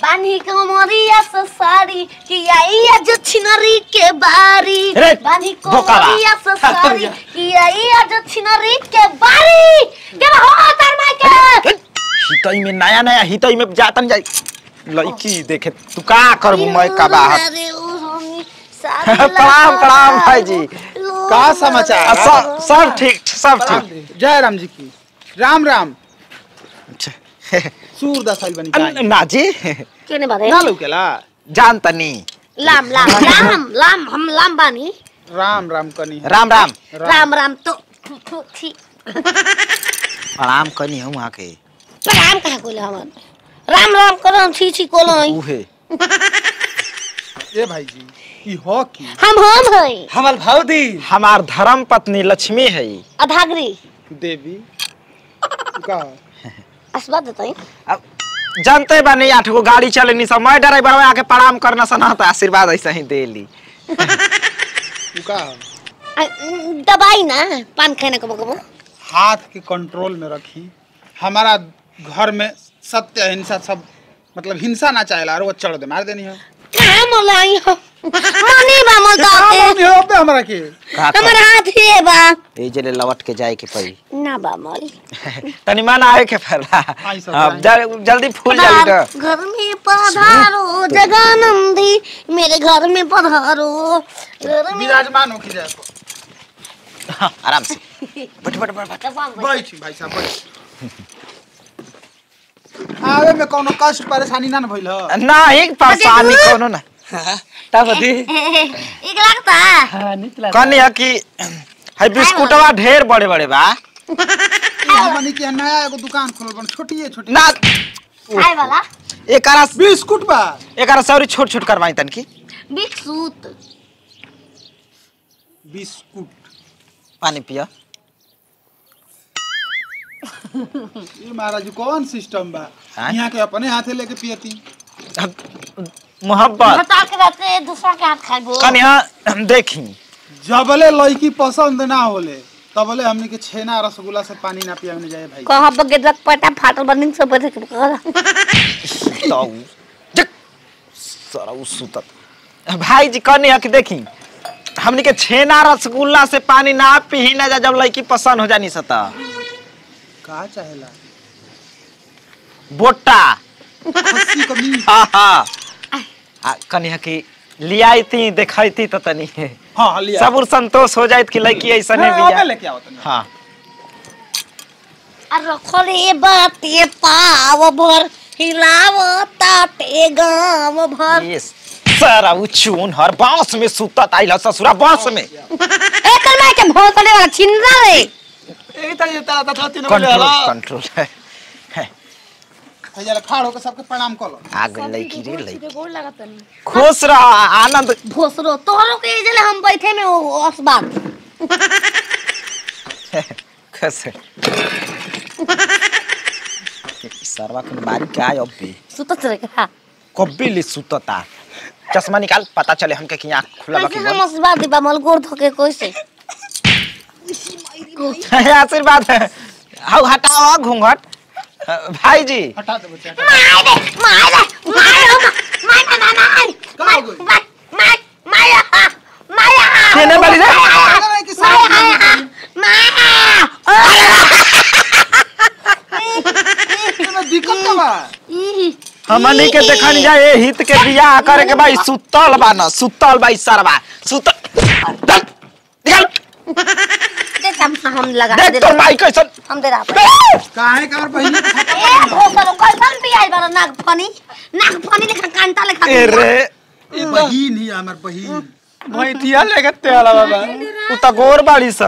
बानी कमरिया से साड़ी किया ये जो छिनरी के बारी रे, बानी बोकावा। कमरिया से साड़ी किया ये जो छिनरी के बारी के हो तर माई के हितई में नया नया हितई में जातन जाई लड़की देखे तू का करबू मैं का बाहर अरे ओ होनी साड़ी प्रणाम प्रणाम भाई जी लो- का समाचार? आ, सब सब ठीक सब ठीक जय राम जी की राम राम सूर दसाइल बनी अन- गाय। ना जी केने बारे ना लौकेला जान तनी लाम लाम लाम लाम हम लाम बानी राम राम कनी राम राम राम राम तो थु, थु, थी प्रणाम कनी हूँ वहाँ के राम कहा कोले हमन राम राम करो छी छी कोलो उहे ए भाई जी ई हो की हम हम हई हमार भाउदी हमार धर्म पत्नी लक्ष्मी है अधागरी देवी का असबा देतई अब जानते बानी आठ गो गाड़ी चलेनी सब मैं ड्राइवर आके प्रणाम करना सना तो आशीर्वाद ऐसा ही देली उ का दबाई ना पान खाने को बकबो हाथ के कंट्रोल में रखी हमारा घर में सत्य अहिंसा सब मतलब हिंसा ना चाहेला और वो चढ़ दे मार देनी है कहां मलाई हो मनी बा मल दाते नहीं हो बे हमरा के का हमर हाथ हे बा ए जले लवट के जाए के पड़ी ना बा मल तनी मन आए के फरला आई सब अब जल- जल्दी फूल जाली ना घर में पधारो जगानंदी मेरे घर में पधारो घर में विराजमान हो की जाए हाँ, आराम से बैठ बैठ बैठ बैठ। बैठ भाई साहब बैठ आवे में कोनो कष्ट परेशानी ना न भइल ह नहीं परेशानी कोनो ना ता बदी एक लगता हां निकला कनी है कि है बिस्कुटवा ढेर बड़े बड़े बा हमनी के नया एगो दुकान खोलल बन छोटी है छोटी ना खाए वाला एकरा बिस्कुट बा एकरा सौरी छोट छोट करवाई तन की बिस्कुट बिस्कुट पानी पिया ये महाराज कौन सिस्टम बा हाँ? यहाँ के अपने हाथे लेके पियती अब मोहब्बत बता के रहते दूसरा के हाथ खाइबो कनी हाँ देखी जबले लड़की पसंद ना होले तबले हमनी के छेना रसगुल्ला से पानी ना पियाने जाए भाई कहा बगे दक पटा फाटल बनिंग सब बैठे के कहा ताऊ जक सारा उ सुतत भाई जी कनी है कि देखी हमनी के छेना रसगुल्ला से पानी ना पी ना जा जब लड़की पसंद हो जानी सता का चाहेला बोटा खस्सी का मीट हाँ हाँ आ, कनी है कि लियाई थी देखई थी तो तनी हाँ लिया सब उर संतोष हो जाइत कि लड़की ऐसा नहीं हाँ, अबे बिया लेके आओ तनी हाँ और रखले बाते पाव भर हिलाव ताटे गाँव भर ये सारा उ चून हर बांस में सुतत आइल ससुरा बांस में एकर माय के भोल करे वाला छिनरा रे ए तनी तारा तथा तीन कंट्रोल कंट्रोल है भैया खाड़ होकर सबके प्रणाम कर लो आ गई लड़की रे लड़की खुश रह आनंद भोसरो तोहरो के जले हम बैठे में ओ असबात खुश सरवा के बारी क्या है अब भी सुतत रे का कब्बी ले सुतता चश्मा निकाल पता चले हमके कि आँख खुला कैसे बाकी हम असबात दिबा मल गोड़ धोके कैसे आशीर्वाद है हाउ हटाओ घूंघट भाई जी हटा दे बच्चा माय दे माय दे माय माय माय माय माय का हो गई? माय माय माय माय केने बाली रे? अरे कि साफ में दिक्कत का बा हमनी के देखनी जाए हित के बियाह करे के भाई सुतल बा न सुतल बा सरवा सुतल चल, निकल देख हम हम लगा देख दे तो माई कैसन हम दे रहा काहे कर बहिनी के खाता ए भोसरो कैसन भी आई बार नाग फनी नाग फनी लेखा कांटा लेखा ए रे ए बहिन ही हमर बहिन भैटिया लेके तेला बाबा उ त गोर बाड़ी स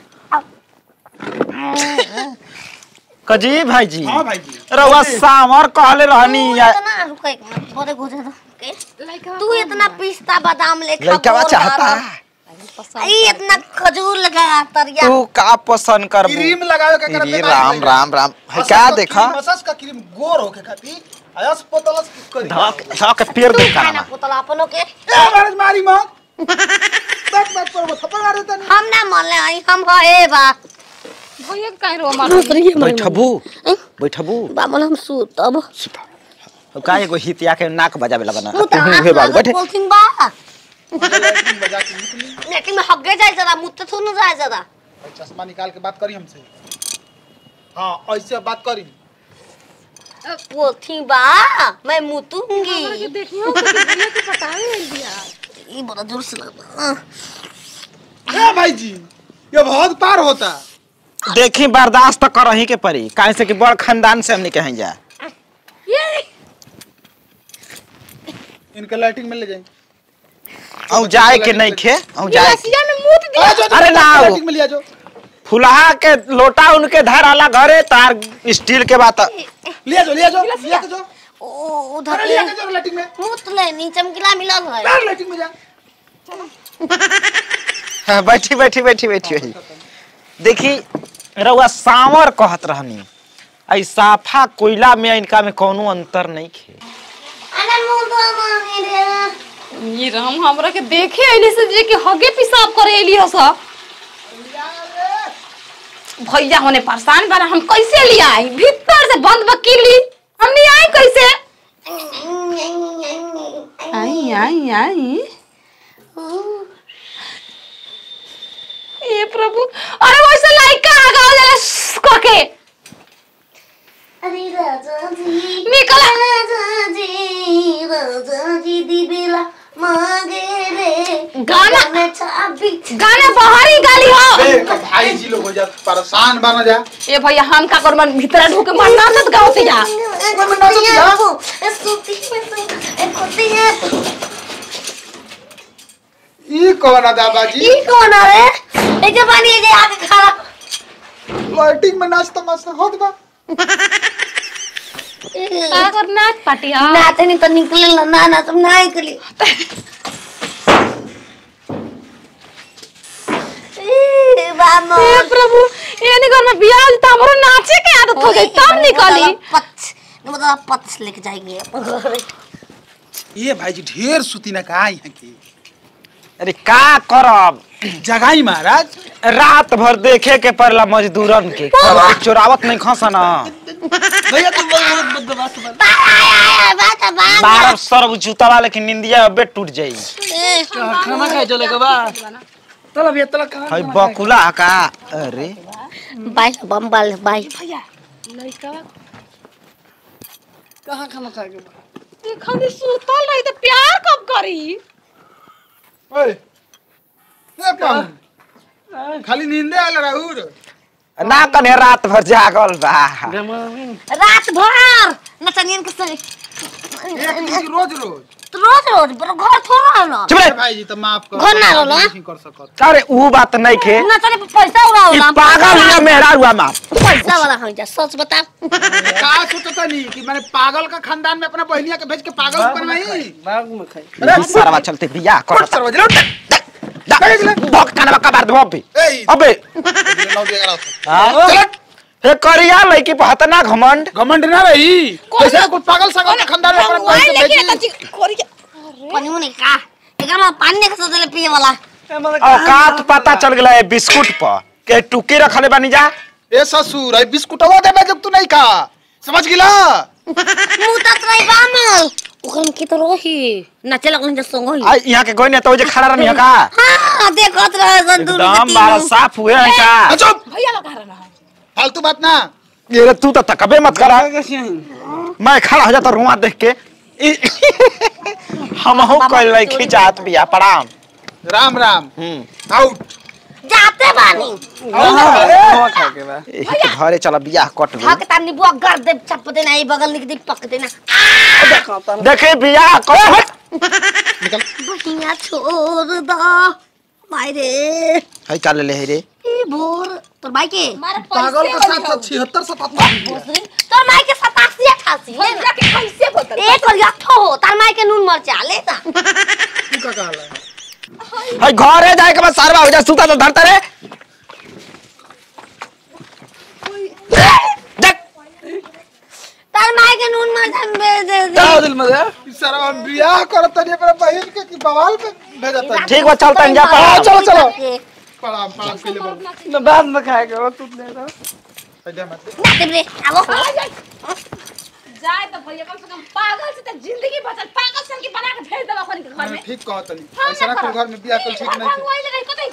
कजी भाई जी हां भाई जी रउआ सामर कहले रहनी या- इतना रुको एक मिनट थोड़े गुजर दो के तू इतना पिस्ता बादाम लेखा लड़का बोल चाहता रहा है। ई इतना खजूर लगा तरिया तू का पसंद कर क्रीम लगावे के करते राम राम राम है क्या देखा मसाज का क्रीम गोर होके खाती आयस पोतलस करी धक धक पेड़ दे खाना काना पुतला अपनों के ए महाराज मारी मां तक तक पर वो थप्पड़ मार देता नहीं हम ना मान ले आई हम हे बा भैया काहे रो मार दूसरी है बैठबू बैठबू बामल हम सूतब का एगो हितिया के नाक बजावे लगना मुता हे बाबू बैठे बोलथिन बा लैट्रिन बजा के निकली लेकिन में हग्गे जाए जरा मुत्ते थोड़ा ना जाए जरा चश्मा निकाल के बात करी हमसे हाँ ऐसे बात करी बोलथिन बा मैं मुतूंगी देखियो तो बिल्ली के पटावे आइल बिया ये बड़ा जोर से लगता ए भाई जी ये बहुत पार होता देखी बर्दाश्त तो करही के पड़ी काहे से कि बड़ खानदान से हमनी कहीं जा ये इनके लाइटिंग में ले जाएंगे औ जाए के नहीं खे औ जाए के रसिया में मुत दिया आ, जो, जो, अरे जो, ना आओ। लाइटिंग में लिया जो फुलहा के लोटा उनके धर आला घरे तार स्टील के बात लिया जो लिया जो लिया के जो ओ उधर अरे लिया के जो लाइटिंग में मुत ले नी चमकीला मिलल है यार लाइटिंग में जा हाँ, बैठी बैठी बैठी बैठी बैठी देखी रउआ सांवर कहत रहनी आई साफा कोयला में इनका में कोनो अंतर नहीं खे अरे मुदा मांगे रे ये राम हमरा के देखे आइली से जे कि हगे पेशाब करे आइली हस भैया होने परेशान बना हम कैसे लिया आई भीतर से बंद बकीली हमने आई कैसे आई आई आई ये प्रभु अरे वैसे लाइक का आगा जरा क के अरे राजा जी निकल राजा जी राजा जी दी बेला मांगे रे गाना- में चाबी गाना बाहरी गाली हो देख भाई जी लोग हो जा परेशान बन जा ए भैया हम का करबन भीतर ढुके मरना मत गाओ से जा ई कौन है दादाजी ई कौन है ए जे पानी जे आके खड़ा लाइटिंग में नाचता मस्त होत बा का करना पाटिया नाते नहीं तो निकले ना ना ना तुम ना निकली ए बाबा हे प्रभु ये नहीं घर में बियाह होता हमरो नाचे के आदत हो गई तब निकली पच मतलब पच लेके जाएंगे ये भाई जी ढेर सुती ना का यहाँ की अरे का करब जगाई महाराज रात भर देखे के पड़ला मजदूरन के कभी चोरावत नहीं खसा ना भैया तुम बदमाश बात बात बारह सरब जूतावा लेकिन निंदिया अबे टूट जाई खाना खाए चले के बा चल अभी तला कहां हई बकुला का अरे बाई बम बाल बाई लड़का कहां खाना खाए के बा ये खाली सुतल रही तो प्यार कब करी ओए ए पाहु खाली नींदे आल राहुल ना कने रात भर जागल बा रात भर नचनियन के सरी एक दिन रोज रोज तो रोज रोज बड़ा घर थोड़ा है ना चुप ए रे भाई जी तो माफ कर घर ना लो ना। नहीं कर सकत अरे ऊ बात नहीं खे नचने पे पैसा उड़ा ई उड़ा पागल या मेहरा हुआ मां पैसा वाला हो जा सच बता का सोचता नहीं कि मैंने पागल का खानदान में अपना बहनिया के भेज के पागल ऊपर नहीं बाग में खाए अरे सरवा चलते बिया फट कर सरवा जलो भोग कानवा का बार दो अबे ए अबे लौ दे गला हाँ? हे करिया लड़की पे हतना घमंड घमंड ना रही कैसे कुछ पागल सागल के खानदान में अपना बहन के भेजी पानी मुने का एकर में पानी नहीं खसा देले पिए वाला औकात पता चल गया है बिस्कुट पर के टुकी रखले बानी जा ए ससुर आई बिस्कुटवा देबे जब तू नहीं खा समझ गिला मुंह तक रही बामल ओकन की तो रोही नचे लगन जे संग होई आ यहाँ के गोइने तो जे खड़ा रहनी है का हां देखत रहे सन दूर एकदम बारा साफ हुए हैं का चुप भैया लगा रहा है फालतू बात ना ये रे तू तो तकबे मत करा कैसे हैं मैं खड़ा हो जाता रुआ देख के हम हो कल रही खिंचात बिया प्रणाम राम राम हम्म आउट जाते बानी खाना खाए के बा एही के घरे चला बियाह कट गई हक तानी बुआ कर दे चप देना ई बगल निक दे पक देना देखो ता देखे बियाह कट बहिया छोड़ दो मायरे हई का ले रे ई भोर तोर भाई के पागल के साथ साथ छिहत्तर सतहत्तर तोर माई के 87 88 ले ना के कैसे बोतल एक और याथो हो तार माई के नून मरचा ले ता तू का कहला हई घरे जाए के बाद सारवा हो जा सुता तो धरता रे देख तार माई के नून मरचा दे दे दे जाओ दिल में दे इस सारा हम बियाह करत तनी अपना बहन के कि बवाल पे भेजत तनी ठीक बा चलता जा पढ़ा चलो, चलो। प्रणाम प्रणाम के लिए बोल न बाद में खाए के बा तू ले रहा पैदा मत ना दे रे आवो जाए तो भैया कम से कम पागल से तो जिंदगी बचल पागल सन की बना के भेज देबा अपन के घर में ठीक कहत नहीं हम ऐसा ना ना कोई करब। घर में बियाह कर ई ठीक घर नहीं भंगवाइले रही कतई